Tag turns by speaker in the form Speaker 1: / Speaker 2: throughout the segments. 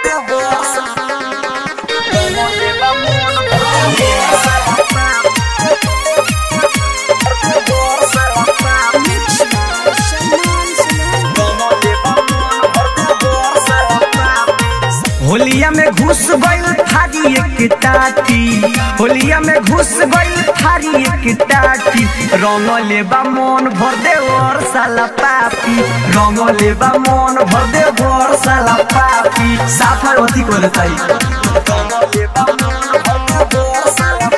Speaker 1: होलिया में घुस गइल थारी एक टाटी होलिया में घुस गइल थारी एक टाटी रंग लेबा मन भर दे और साला पापी रंग लेबा मन भर दे और साला पापी साफर अथी कोले ताई रंग लेबा मन भर दे और साला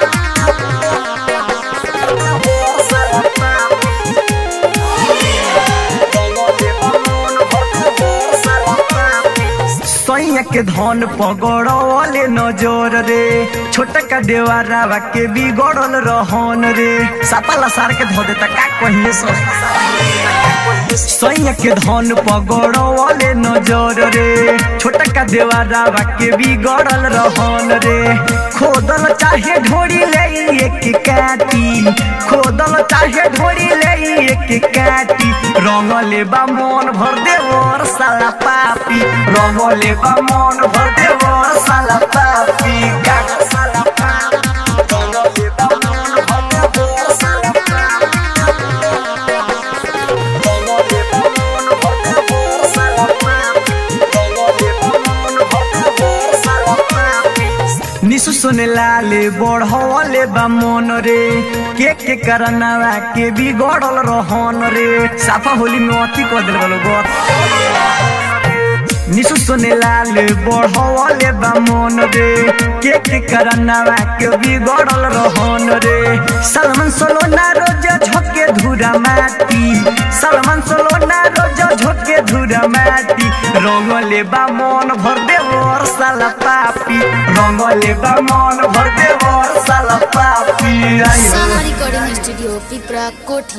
Speaker 1: सैया के धन पगड़ले नजर रे छोटका देवारावा के बिगड़ल रहन रे सापाला सार के धो देता का कहिए सो सैया के धन पगड़ले नजर रे छोटका देवारावा के बिगड़ल रहन रे खोदल चाहे ढोरी ले एक काटी खोदल चाहे ढोरी ले एक काटी रंग लेबा मन भर दे और साला पापी रंग लेबा मन भर दे और साला पापी गागा साला पापी रंग लेबा मन भर दे और साला पापी रंग लेबा मन भर दे और साला पापी रंग लेबा मन भर दे और साला पापी निसु सुने लाले बढ़ले बा मन रे के के करनावा के बिगड़ल रहन रे साफा होली में अथी कर दिल बलो गो निसु सुने लाले बढ़ले बा मन रे के के करनावा के बिगड़ल रहन रे सलमान सोलो ना रोज झोके धुरा माटी सलमान सोलो ना रोज झोके धुरा माटी रंग लेबा मन भर दे और साला पापी रंग लेबा मन भर दे और साला पापी आयो
Speaker 2: साहा रिकॉर्डिंग स्टूडियो पिपरा कोठी